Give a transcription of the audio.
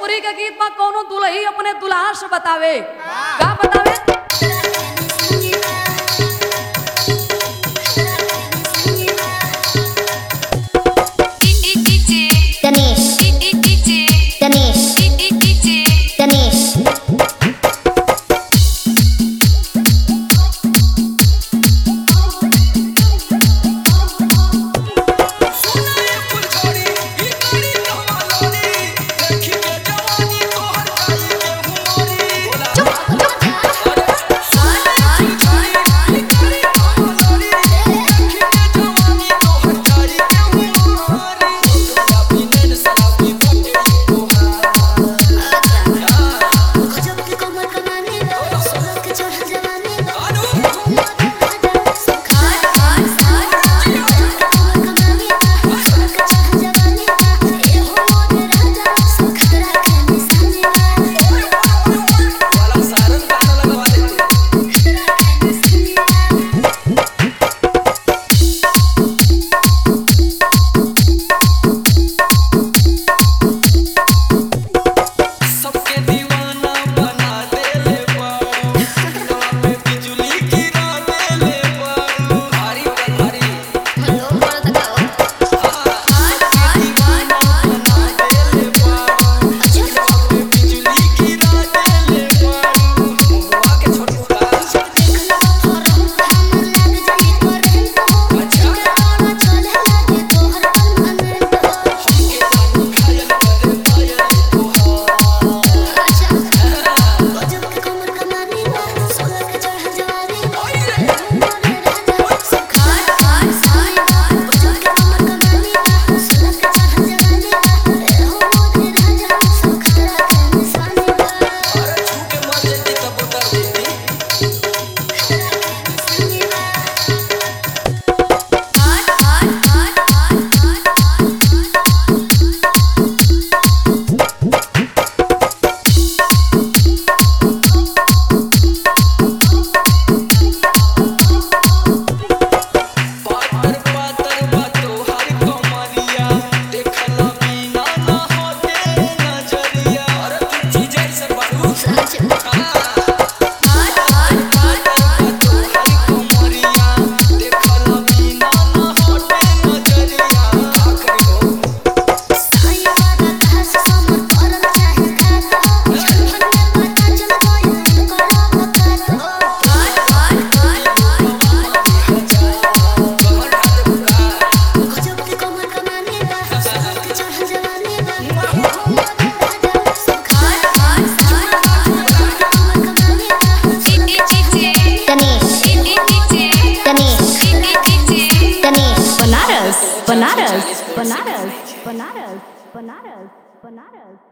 भोजपुरी के गीत में कोनो दुल्ही अपने दुल्हा से बतावे का बतावे गणेश गणेश गणेश सुनाए फुलझड़ी ई गाड़ी कहवा लोरी देखी के जवानी तोहर काई के हुमरी बोला सबके दीवाना बना देले बारू दिलवा पे बिजली गिरा देले बारू भारी भारी दीवाना बना देले बारू दिलवा पे बिजली गिरा देले बारू मुआ के छोटू का घायल करे पायल तोहार अरे छू के मर जेती तब उतर देती पातर पातर बातो हर कमरिया देखला बिना ना होते नजरिया अरे तू चीज ऐसे बारू बातो हर कमरिया देखला बिना ना होते नजरिया का करियो कहर खाते बुका गणेश गणेश गणेश बनारस बनारस बनारस बनारस बनारस बनारस